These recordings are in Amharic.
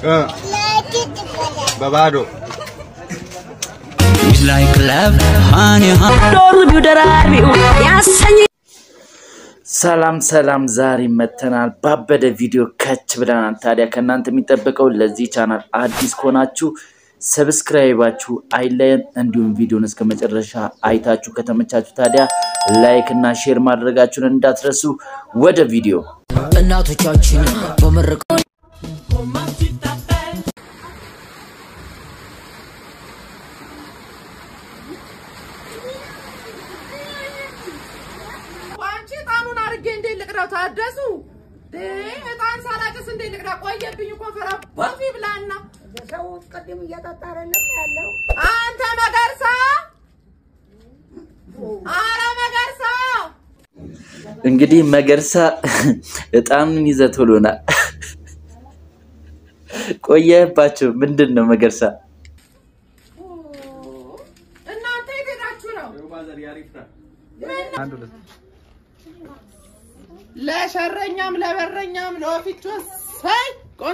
በባዶ like love, honey, honey. ዶርቢው ደራቢው ያሰኝ ሰላም ሰላም፣ ዛሬ መተናል ባበደ ቪዲዮ ከች ብለናል። ታዲያ ከእናንተ የሚጠበቀው ለዚህ ቻናል አዲስ ከሆናችሁ ሰብስክራይባችሁ አይለየን፣ እንዲሁም ቪዲዮን እስከ መጨረሻ አይታችሁ ከተመቻችሁ ታዲያ ላይክ እና ሼር ማድረጋችሁን እንዳትረሱ። ወደ ቪዲዮ እናቶቻችን በምርቅ አንቺ እጣኑን አድርጌ እንዴት ልቅዳው? ታደሱ እጣን ሳላጭስ እንዴት ልቅዳ? ቆየብኝ እኮ ፈራ ቦፊ ብላና ሰው ቅድም እየጠጣ አይደለም ያለው። አንተ መገርሳ፣ አረ መገርሳ እንግዲህ መገርሳ እጣኑን ይዘህ ቶሎና ቆየባቸው። ምንድን ነው መገርሳ? እናንተ የት ሄዳችሁ ነው? ለሸረኛም ለበረኛም ለወፊቾ ሳይ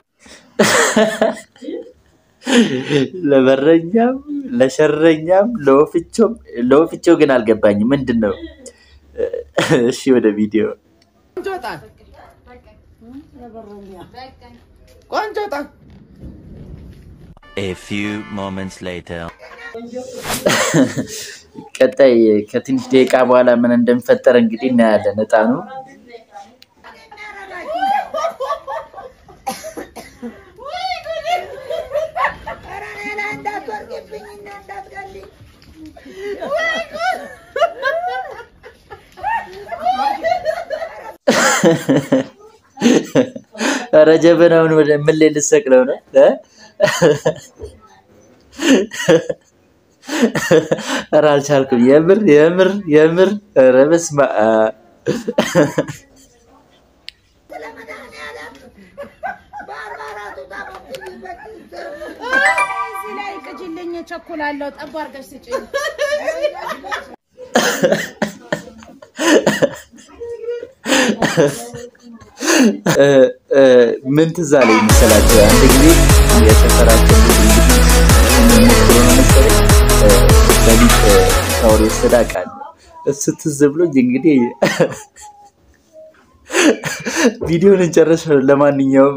ለበረኛም ለሸረኛም ለወፍቾም ለወፍቾ ግን አልገባኝም። ምንድን ነው? እሺ ወደ ቪዲዮ ቆንጆ እጣን ቆንጆ እጣን A few moments later. ቀጣይ ከትንሽ ደቂቃ በኋላ ምን እንደሚፈጠር እንግዲህ እናያለን። እጣኑ ኧረ እኔ ላይ እንዳትወርቂብኝና እንዳትገልኝ። ኧረ ጀበናውን ወደ ምን ላይ ልሰቅለው ነው? እ? ኧረ አልቻልኩም። የምር የምር የምር ኧረ በስመ አብ ስለ መድኃኒዓለም በአርባ አራቱ ታቦትበት እዚህ ላይ ቅጅልኝ፣ ቸኩላለሁ። ጠብ አድርገሽ ስጭኝ። እ፣ እ፣ ምን ትዝ አለኝ መሰላችሁ? አንድ ጊዜ የሰፈራችን ልጅ እንግዲህ ሞክሮ ነው መሰለኝ እ፣ በሊጥ እ፣ ሻወር የወሰደ አውቃለሁ። እሱ ትዝ ብሎኝ እንግዲህ ቪዲዮን እንጨርሰው። ለማንኛውም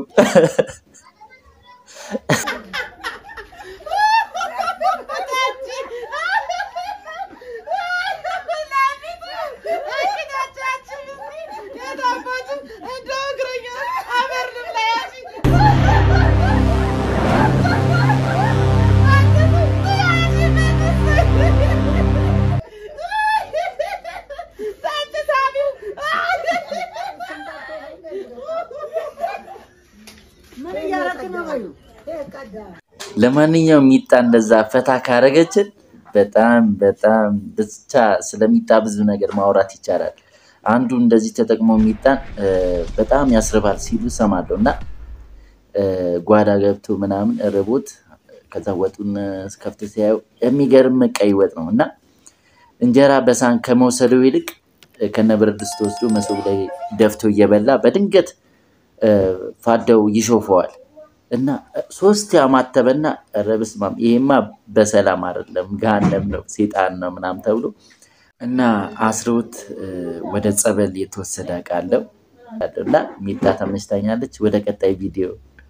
ምን እያደረክ ነው በሉ ቀዳ ለማንኛውም ሚጣ እንደዛ ፈታ ካረገችን በጣም በጣም ብቻ ስለሚጣ ብዙ ነገር ማውራት ይቻላል። አንዱ እንደዚህ ተጠቅሞ ሚጣን እ፣ በጣም ያስርባል ሲሉ ሰማለሁ እና እ፣ ጓዳ ገብቶ ምናምን ርቦት ከዛ ወጡን ከፍቶ ሲያየው የሚገርም ቀይ ወጥ ነው እና እንጀራ በሳህን ከመውሰዱ ይልቅ እ፣ ከነብረት ድስት ወስዶ መሶብ ላይ ደፍቶ እየበላ በድንገት እ፣ ፋዳው ይሾፈዋል እና ሶስት ያማተበና ኧረ በስመ አብ ይሄማ በሰላም አይደለም ገሃነም ነው ሴጣን ነው ምናምን ተብሎ እና አስሮት እ፣ ወደ ጸበል የተወሰደ አውቃለሁ እና ሚጣ ተመችታኛለች። ወደ ቀጣይ ቪዲዮ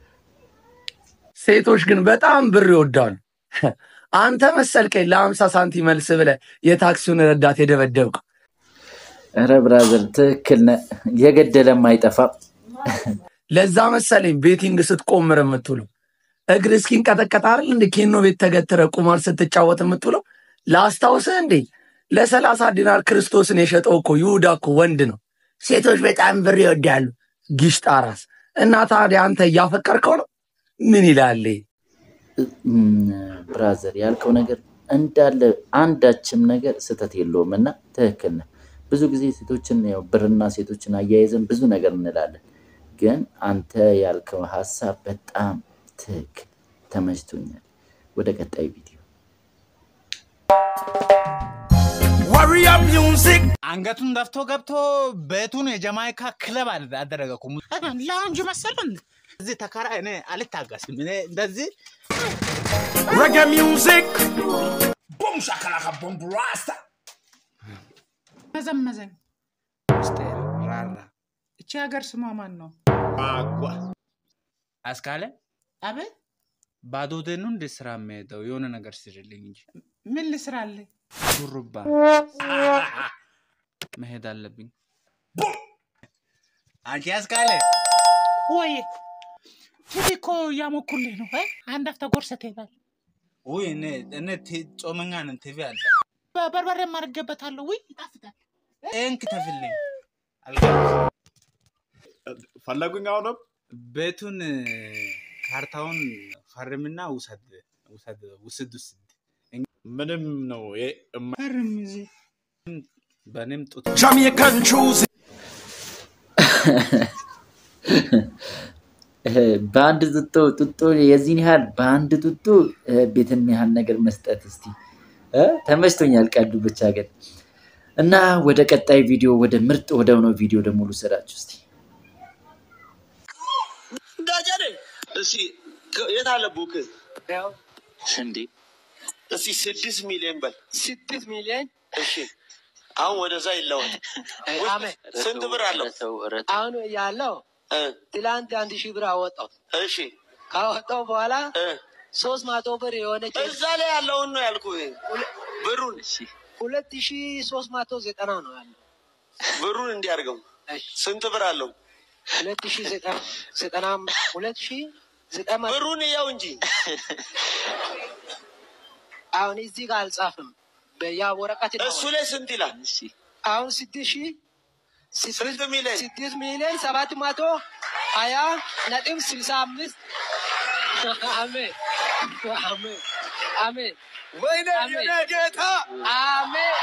ሴቶች ግን በጣም ብር ይወዳሉ። አንተ መሰልከኝ ለአምሳ ሳንቲም መልስ ብለህ የታክሲውን ረዳት የደበደብክ ኧረ ብራዘር ትክክል ነህ። የገደለም አይጠፋም። ለዛ መሰለኝ ቤቲንግ ስትቆምር የምትውለው እግር እስኪንቀጠቀጥ አይደል እንደ ኬኖ ቤት ተገትረ ቁማር ስትጫወት የምትውለው ላስታውስህ እንዴ ለሰላሳ ዲናር ክርስቶስን የሸጠው እኮ ይሁዳ እኮ ወንድ ነው። ሴቶች በጣም ብር ይወዳሉ። ጊሽጣ ራስ እና ታዲያ አንተ እያፈቀርከው ነው? ምን ይላል? እም፣ ብራዘር ያልከው ነገር እንዳለ አንዳችም ነገር ስህተት የለውም እና ትክክል ነህ። ብዙ ጊዜ ሴቶችን ያው ብርና ሴቶችን አያይዘን ብዙ ነገር እንላለን፣ ግን አንተ ያልከው ሀሳብ በጣም ትክክል ተመችቶኛል። ወደ ቀጣይ ቪዲዮ Warrior music. አንገቱን ደፍቶ ገብቶ ቤቱን የጀማይካ ክለብ አደ- አደረገ እኮ። ላውንጅ መሰለ እንዴ? እዚህ ተከራ እኔ አልታገስም። እኔ እንደዚህ Reggae music. ቦም ሻከላካ ቦም ራስታ መዘመዘኝ ምስጢር ራራ እቺ ሀገር ስሟ ማን ነው? አጓ አስካለ አቤት ባዶ ደኑ እንደ ስራ የሚሄደው የሆነ ነገር ስርልኝ እንጂ ምን ልስራልህ? ሹሩባ መሄድ አለብኝ። አንቺ አስካለ ወይ ቲቪ እኮ እያሞኩልህ ነው። እ? አንድ አፍታ ጎርሰት ይላል። ውይ እኔ እኔ ቲ- ጾመኛ ነን። ቲቪ አለ በርበሬ ማርገበታለሁ። ውይ ይጣፍጣል። ይህን ክተፍልኝ። ፈለጉኝ አሁንም ቤቱን ካርታውን ፈርምና ውሰድ ውሰድ ውስድ ውስድ ምንም ነው ፈርም እዚህ በእኔም ጡት Jamaican choosing. በአንድ ጡጦ ጡጦ የዚህን ያህል በአንድ ጡጦ እ፣ ቤትን ያህል ነገር መስጠት እስቲ እ፣ ተመችቶኛል። ቀዱ ብቻ ግን እና ወደ ቀጣይ ቪዲዮ ወደ ምርጥ ወደ ሆነው ቪዲዮ ደግሞ ልውሰዳችሁ እስቲ። እንዳጀኔ እስኪ የት አለ ቡክ እንዴ? እስኪ ስድስት ሚሊዮን በል። ስድስት ሚሊዮን እሺ። አሁን ወደዛ ይለወጥ። ስንት ብር አለው? አሁን ያለው ትላንት አንድ ሺህ ብር አወጣው። እሺ ካወጣው በኋላ ሶስት መቶ ብር የሆነች እዛ ላይ ያለውን ነው ያልኩህ። ብሩን ሁለት ሺህ ሶስት መቶ ዘጠና ነው ያለው። ብሩን እንዲያርገው ስንት ብር አለው? ሁለት ሺህ ዘጠና ዘጠና ሁለት ሺህ ዘጠና ብሩን እያው እንጂ አሁን እዚህ ጋር አልጻፍም። በያ ወረቀት ነው። እሱ ላይ ስንት ይላል? አሁን ስድስት ሺህ ስንት ሚሊዮን ስድስት ሚሊዮን ሰባት መቶ ሀያ ነጥብ ስልሳ አምስት አሜን አሜን አሜን ወይኔ ጌታ አሜን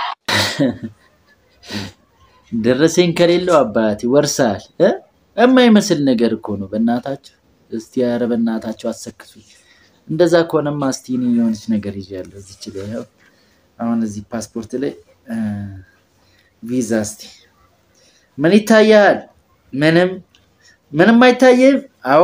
ደረሰኝ ከሌለው አባት ይወርሳል እ? የማይመስል ነገር እኮ ነው። በእናታችሁ እስቲ ኧረ በእናታችሁ አሰክሱ። እንደዛ ከሆነማ እስቲ እኔ የሆነች ነገር ይዣለሁ እዚች ላይ ያው አሁን እዚህ ፓስፖርት ላይ እ፣ ቪዛ እስቲ ምን ይታያል? ምንም ምንም አይታይም። አዎ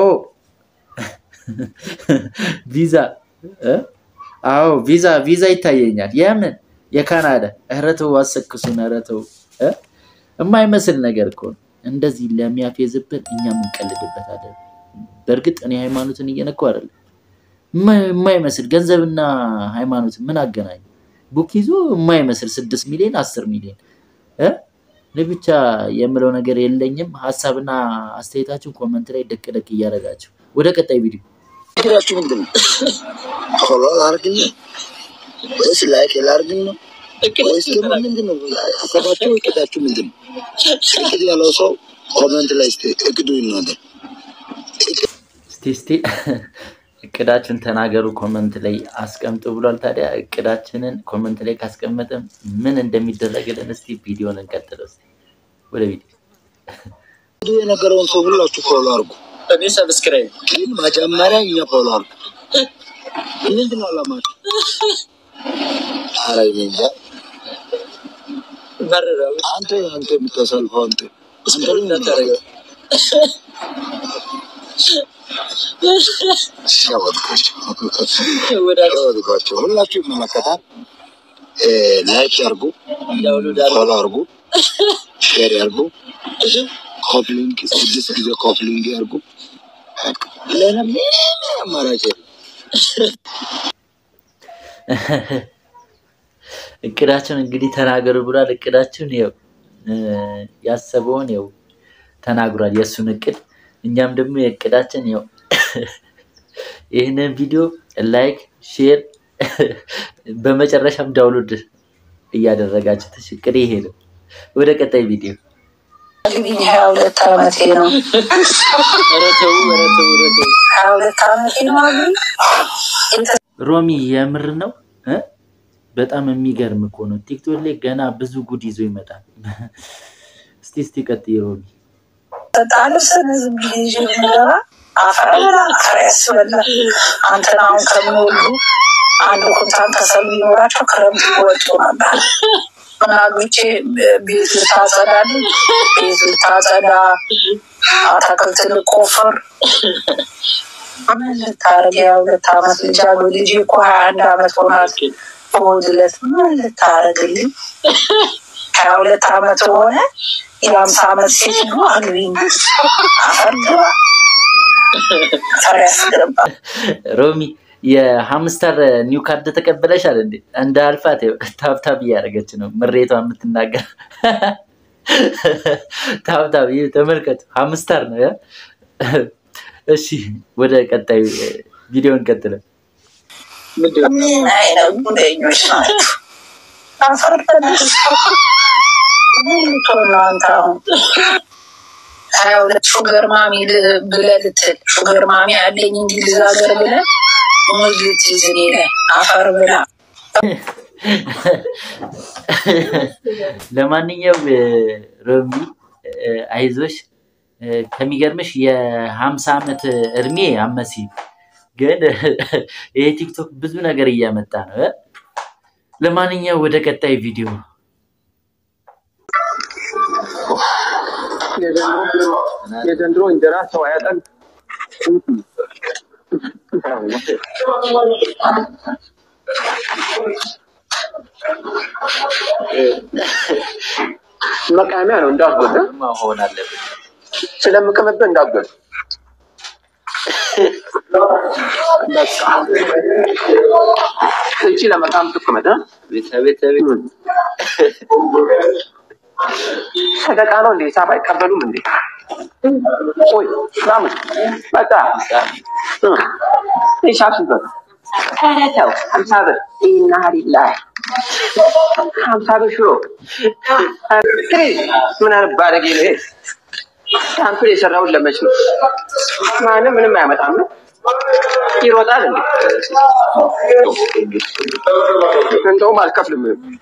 ቪዛ እ? አዎ ቪዛ ቪዛ ይታየኛል። የምን የካናዳ? ኧረ ተው አሰክሱን። ኧረ ተው እ? የማይመስል ነገር እኮ ነው። እንደዚህ ለሚያፌዝብን እኛ የምንቀልድበታለን። በእርግጥ እኔ ሃይማኖትን እየነኩ አይደለም። የማ- የማይመስል ገንዘብና ሃይማኖት ምን አገናኙ? ቡክ ይዞ የማይመስል ስድስት ሚሊዮን አስር ሚሊዮን እ? እኔ ብቻ የምለው ነገር የለኝም። ሀሳብና አስተያየታችሁን ኮመንት ላይ ደቅ ደቅ እያደረጋችሁ ወደ ቀጣይ ቪዲዮ እቅዳችሁ ምንድን ነው? ፎሎ ላርግን ወይስ ላይክ ላርግን ነው ወይስ ደግሞ ምንድን ነው ሀሳባችሁ? እቅዳችሁ ምንድን ነው? እቅድ ያለው ሰው ኮመንት ላይ እስኪ እቅዱ ይናገር። እስቲ እስቲ እቅዳችን ተናገሩ ኮመንት ላይ አስቀምጡ ብሏል። ታዲያ እቅዳችንን ኮመንት ላይ ካስቀመጥን ምን እንደሚደረግልን እስቲ ቪዲዮን እንቀጥለው። እስቲ ወደ ቪዲዮ እቅዱ የነገረውን ሰው ሁላችሁ ፎሎ አርጉ። እኔ ሰብስክራይብ ግን መጀመሪያ እኛ ፎሎ አርጉ። ምንድን ነው አላማችሁ? ኧረ እኔ እንጃ። አንተ አንተ የምታሳልፈው አንተ አንተ ነው የምታደርገው። ሸወድኳቸው ሸወድኳቸው። ሁላችሁ ይመለከታል። እ፣ ላይክ ያርጉ፣ ፎሎ አርጉ፣ ሼር ያርጉ፣ ኮፕሊንግ ስድስት ጊዜ ኮፕሊንግ ያርጉ። በቃ ሌላ ምንም አማራጭ የለም። እቅዳችን እንግዲህ ተናገሩ ብሏል። እቅዳችን ያው እ፣ ያሰበውን ያው ተናግሯል፣ የእሱን እቅድ። እኛም ደግሞ የእቅዳችን ያው ይህንን ቪዲዮ ላይክ፣ ሼር በመጨረሻም ዳውንሎድ እያደረጋችሁ ትሽ እቅድ ይሄ ነው። ወደ ቀጣይ ቪዲዮ እንግዲህ ሀያ ሁለት አመቴ ነው። ኧረ ተው፣ ኧረ ተው፣ ኧረ ተው። ሀያ ሁለት አመቴ ነው። አግኝ ሮሚ የምር ነው እ? በጣም የሚገርም እኮ ነው። ቲክቶክ ላይ ገና ብዙ ጉድ ይዞ ይመጣል። እስቲ እስቲ ቀጥይ ሮሚ። ተጣሉ ስነ ዝም ብዬ ይዤ ብንገባ አፈር በላ አፈር ያስበላል። አንተን አሁን ከሚወልዱ አንድ ኩንታል ከሰል ቢኖራቸው ክረምት ይወጡ ነበር። ምን አግብቼ ቤት ልታጸዳልኝ ቤት ልታጸዳ አታክልት ልቆፍር ምን ልታረግ? የሁለት ዓመት ልጅ አሉ። ልጅ እኮ ሀያ አንድ ዓመት ሆናት። በወድለት ምን ልታረግልኝ? ሀያ ሁለት ዓመት ሆነ። የአምሳ ዓመት ሴት ነው አግቢኝ። አፈር ግባ አፈር ያስገባ። ሮሚ የሀምስተር ኒው ካርድ ተቀበለሻል እንዴ? እንደ አልፋት ይኸው ታብታብ እያደረገች ነው ምሬቷ የምትናገር ታብታብ ይህ ተመልከቱ፣ ሀምስተር ነው። ያ? እሺ ወደ ቀጣዩ ቪዲዮ እንቀጥለን። ምን አይነት ጉደኞች ናቸው? አፈር በላሽ። ምን ልትሆን ነው አንተ አሁን? ሀያ ሁለት ሹገር ማሚ ል- ብለህ ልትል ሹገር ማሚ አለኝ እንግሊዝ ሀገር ብለህ ሙዝ ልትይዝ እኔ ላይ አፈር ብላ። ለማንኛውም እ፣ ሮሚ እ፣ አይዞሽ እ፣ ከሚገርምሽ የሀምሳ ዓመት እድሜ አመሲ ግን ይሄ ቲክቶክ ብዙ ነገር እያመጣ ነው እ። ለማንኛውም ወደ ቀጣይ ቪዲዮ የዘንድሮ እንጀራ ሰው አያጠግብ። መቃሚያ ነው እንዳትጎዳ። መሆን አለብን። ስለምቅምብህ እንዳትጎዳ። በቃ እቺ ለመቃም ትቅመጥ። ቤት ቤት ቤት ሰደቃ ነው እንዴ? ሂሳብ አይቀበሉም እንዴ? ቆይ ምናምን በቃ ሂሳብ ስንት ነው? ኧረ ተው ሀምሳ ብር ኢና ሊላህ ሀምሳ ብር ሽሮ ትሪ ምን አይነት ባለጌ ነው ይሄ? ሳምፕል የሰራውን ለመች ነው? ማንም ምንም አያመጣም ነው ይሮጣል እንዴ? እንደውም አልከፍልም።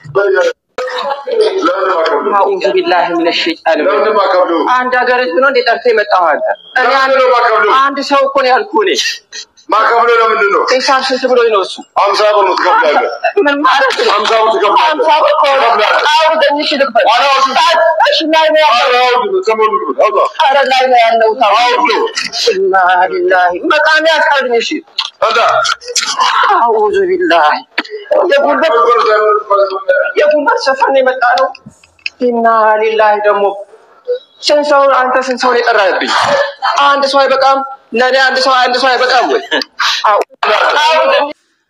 አዑዙ ቢላሂ ሚነ ሸይጣን አንድ ሀገር ህዝብ ነው እንዴ ጠርተህ የመጣኸው አንተ? እኔ አንድ አንድ ሰው እኮ ነው ያልኩህ እኔ ማከብሎ ለምንድን ነው? ሂሳብ ስንት ብሎኝ ነው እሱ? ሀምሳ ብር ነው ትከፍላለህ። ምን ማለት ነው? ሀምሳ ብር ትከፍላለህ። ሀምሳ ብር ከሆነ አውርደኝ እሺ ልክፈል። እሺ ላይ ነው ያለው። ኧረ ላይ ነው ያለው። ኢና ሊላሂ መቃሚያ አስቀርኝ እሺ። አዑዙ ቢላሂ የጉልበት የጉልበት ሰፈር ነው የመጣ ነው። ኢና ሊላሂ ደግሞ ስንት ሰው አንተ ስንት ሰው ነው የጠራህብኝ? አንድ ሰው አይበቃም? ለእኔ አንድ ሰው አንድ ሰው አይበቃም ወይ? አውርደኝ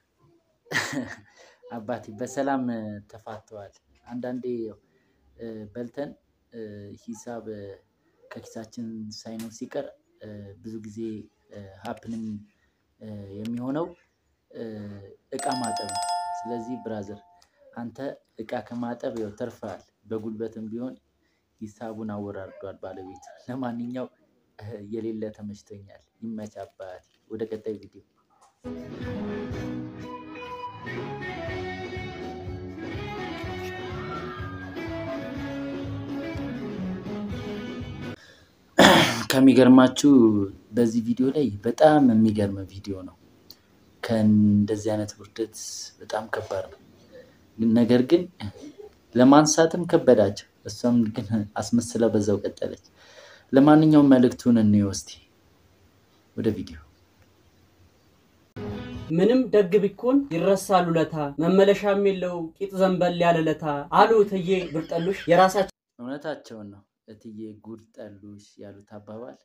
አባቴ በሰላም እ፣ ተፋተዋል። አንዳንዴ ያው እ፣ በልተን እ፣ ሂሳብ እ፣ ከኪሳችን ሳይኖር ሲቀር እ፣ ብዙ ጊዜ ሀፕንም የሚሆነው እ፣ እቃ ማጠብ ነው። ስለዚህ ብራዘር አንተ እቃ ከማጠብ ያው ተርፈሃል። በጉልበትም ቢሆን ሂሳቡን አወራርዷል ባለቤቱ። ለማንኛው እ፣ የሌለ ተመችቶኛል። ይመች አባቴ። ወደ ቀጣይ ቪዲዮ ከሚገርማችሁ በዚህ ቪዲዮ ላይ በጣም የሚገርም ቪዲዮ ነው። ከእንደዚህ አይነት ውርደት በጣም ከባድ ነው። ነገር ግን ለማንሳትም ከበዳቸው። እሷም ግን አስመስላ በዛው ቀጠለች። ለማንኛውም መልእክቱን እንየው እስቲ ወደ ቪዲዮ ምንም ደግ ቢኮን ይረሳል ውለታ መመለሻም የለው ቂጥ ዘንበል ያለ ለታ አሉ እትዬ ብርጠሉሽ የራሳቸው እውነታቸውን ነው። እትዬ ጉድ ጠሉሽ ያሉት አባባል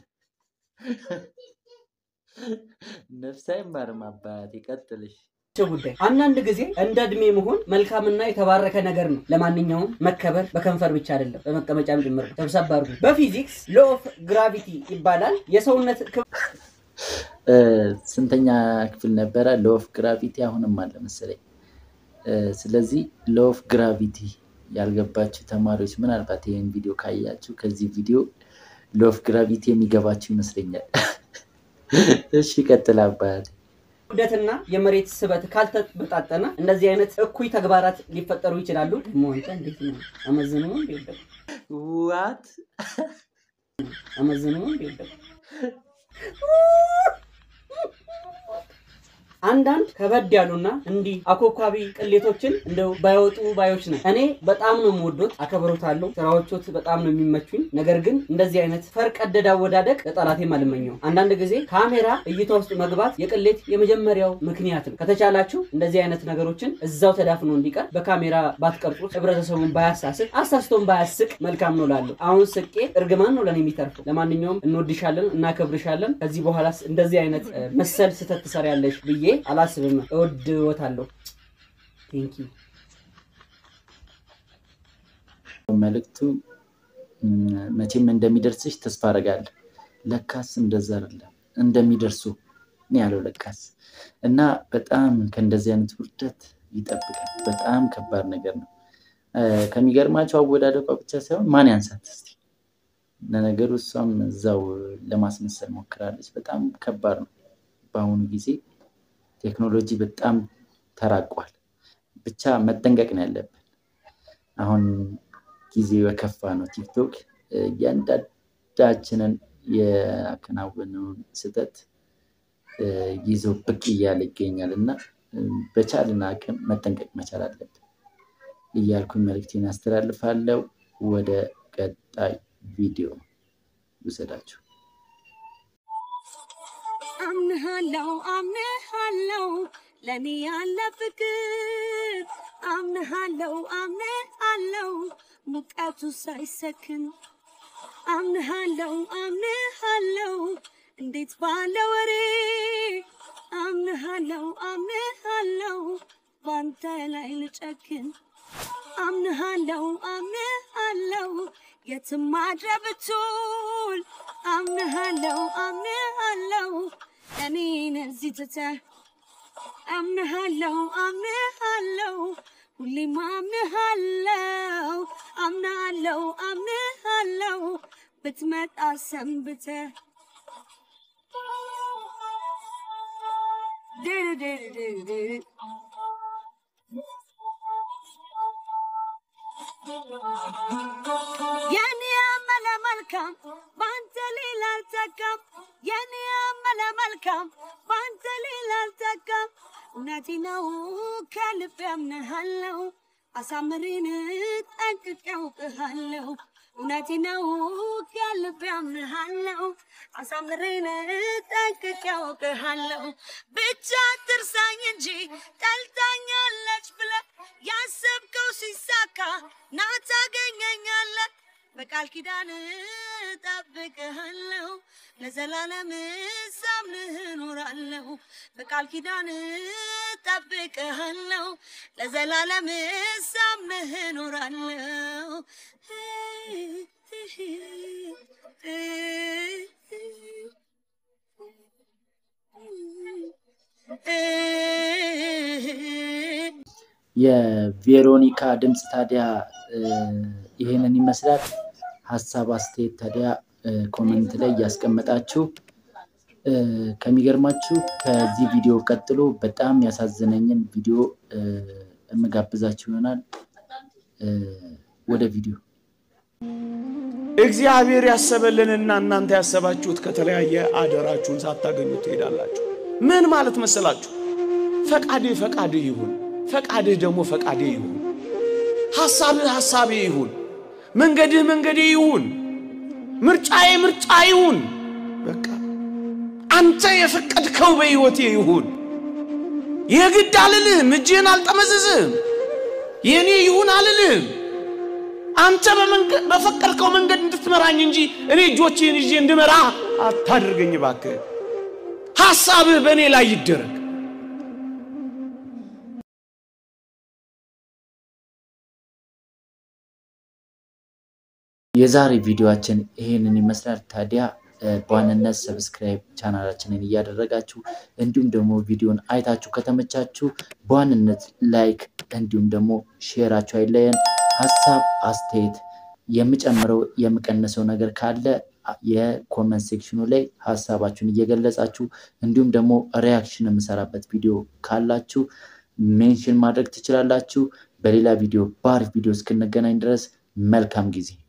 ነፍስ አይማርም። አባት ይቀጥልሽ። ጉዳይ አንዳንድ ጊዜ እንደ እድሜ መሆን መልካምና የተባረከ ነገር ነው። ለማንኛውም መከበር በከንፈር ብቻ አይደለም፣ በመቀመጫም ጭምር ነው። ሰብሰብ አድርጉ። በፊዚክስ ሎ ኦፍ ግራቪቲ ይባላል የሰውነት ክብ እ፣ ስንተኛ ክፍል ነበረ? ሎ ኦፍ ግራቪቲ አሁንም አለ መሰለኝ። እ፣ ስለዚህ ሎ ኦፍ ግራቪቲ ያልገባችሁ ተማሪዎች ምናልባት ይህን ቪዲዮ ካያችሁ ከዚህ ቪዲዮ ሎ ኦፍ ግራቪቲ የሚገባችሁ ይመስለኛል። እሺ ቀጥል አባት። ክብደትና የመሬት ስበት ካልተበጣጠነ እንደዚህ አይነት እኩይ ተግባራት ሊፈጠሩ ይችላሉ። ደግሞ አንተ እንዴት ነው አመዝኑ እንዴ? ዋት አመዝኑ እንዴ? አንዳንድ ከበድ ያሉና እንዲህ አኮኳቢ ቅሌቶችን እንደው ባይወጡ ባዮች ነን። እኔ በጣም ነው የምወዶት፣ አከብሮታለሁ። ስራዎቾት በጣም ነው የሚመቹኝ። ነገር ግን እንደዚህ አይነት ፈርቀደድ አወዳደቅ ለጠላቴም አልመኘው። አንዳንድ ጊዜ ካሜራ እይታ ውስጥ መግባት የቅሌት የመጀመሪያው ምክንያት ነው። ከተቻላችሁ እንደዚህ አይነት ነገሮችን እዛው ተዳፍኖ እንዲቀር በካሜራ ባትቀርጹት፣ ህብረተሰቡን ባያሳስቅ፣ አሳስቶን ባያስቅ መልካም ነው ላለሁ። አሁን ስቄ እርግማን ነው ለእኔ የሚተርፈው። ለማንኛውም እንወድሻለን፣ እናከብርሻለን። ከዚህ በኋላ እንደዚህ አይነት እ፣ መሰል ስህተት ትሰሪያለሽ ብዬ አላስብም። እወድዎታለሁ። ቴንክ ዩ መልእክቱ ም፣ መቼም እንደሚደርስሽ ተስፋ አደርጋለሁ። ለካስ እንደዛ አይደለም እንደሚደርሱ እኔ ያለው ለካስ እና በጣም ከእንደዚህ አይነት ውርደት ይጠብቃል። በጣም ከባድ ነገር ነው። እ፣ ከሚገርማቸው አወዳደቋ ብቻ ሳይሆን ማን ያንሳት እስቲ። ለነገሩ እሷም እዛው ለማስመሰል ሞክራለች። በጣም ከባድ ነው። በአሁኑ ጊዜ ቴክኖሎጂ በጣም ተራቋል። ብቻ መጠንቀቅ ነው ያለብን። አሁን ጊዜው የከፋ ነው። ቲክቶክ እ፣ እያንዳንዳችንን ያከናወነውን ስህተት እ፣ ይዞ ብቅ እያለ ይገኛል እና እ፣ በቻልን አቅም መጠንቀቅ መቻል አለብን እያልኩኝ መልእክቴን አስተላልፋለሁ። ወደ ቀጣይ ቪዲዮ ውሰዳችሁ። አምንሃለው አምንሃለው ለኔ ያለ ፍቅር አምንሃለው አምንሃለው ሙቀቱ ሳይሰክን አምንሃለው አምንሃለው እንዴት ባለ ወሬ አምንሃለው አምንሃለው ባንተ ላይ ልጨክን አምንሃለው አምንሃለው የትም ማድረግ ብትውል አምንሃለው አምንሃለው እኔን እዚህ ትተህ አምንሃለው አምንሃለው ሁሌም አምንሃለው አምናለው አምንሃለው ብትመጣ ሰንብተህ ድርድርድርድር የኔ አመለ መልካም በአንተ ሌላ አልተካም። የኔ አመለ መልካም በአንተ ሌላ አልተካም። እውነቴ ነው ከልብ ያምንሃለው አሳምሬን ጠንቅቄ አውቅሃለሁ። እውነቴ ነው ከልብ ያምንሃለው አሳምሬን ጠንቅቄ አውቅሃለሁ። ብቻ ትርሳኝ እንጂ ጠልታኛለች ብለህ ያሰብከው ሲሳካ ና ታገኘኛለህ። በቃል ኪዳን ጠብቅሃለሁ ለዘላለም ሳምንህ እኖራለሁ። በቃል ኪዳን ጠብቅሃለሁ ለዘላለም ሳምንህ እኖራለሁ። የቬሮኒካ ድምፅ ታዲያ እ፣ ይሄንን ይመስላል። ሀሳብ አስተያየት ታዲያ እ፣ ኮመንት ላይ እያስቀመጣችሁ እ፣ ከሚገርማችሁ ከዚህ ቪዲዮ ቀጥሎ በጣም ያሳዘነኝን ቪዲዮ እ፣ የምጋብዛችሁ ይሆናል። እ፣ ወደ ቪዲዮ እግዚአብሔር ያሰበልንና እናንተ ያሰባችሁት ከተለያየ አደራችሁን ሳታገኙ ትሄዳላችሁ። ምን ማለት መሰላችሁ? ፈቃድህ ፈቃድህ ይሁን፣ ፈቃድህ ደግሞ ፈቃድህ ይሁን፣ ሐሳብህ ሐሳቤ ይሁን፣ መንገድህ መንገዴ ይሁን፣ ምርጫዬ ምርጫ ይሁን። በቃ አንተ የፈቀድከው በሕይወቴ ይሁን። የግድ አልልህም፣ እጅህን አልጠመዝዝህም፣ የእኔ ይሁን አልልህም። አንተ በመንገ- በፈቀድከው መንገድ እንድትመራኝ እንጂ እኔ እጆችህን ይዤ እንድመራ አታድርገኝ እባክህ። ሐሳብህ በእኔ ላይ ይደረግ። የዛሬ ቪዲዮአችን ይሄንን ይመስላል። ታዲያ እ፣ በዋንነት ሰብስክራይብ ቻናላችንን እያደረጋችሁ እንዲሁም ደግሞ ቪዲዮን አይታችሁ ከተመቻችሁ በዋንነት ላይክ እንዲሁም ደግሞ ሼራችሁ አይለየን። ሀሳብ አስተያየት፣ የምጨምረው የምቀንሰው ነገር ካለ የኮመንት ሴክሽኑ ላይ ሀሳባችሁን እየገለጻችሁ እንዲሁም ደግሞ ሪያክሽን የምሰራበት ቪዲዮ ካላችሁ ሜንሽን ማድረግ ትችላላችሁ። በሌላ ቪዲዮ በአሪፍ ቪዲዮ እስክንገናኝ ድረስ መልካም ጊዜ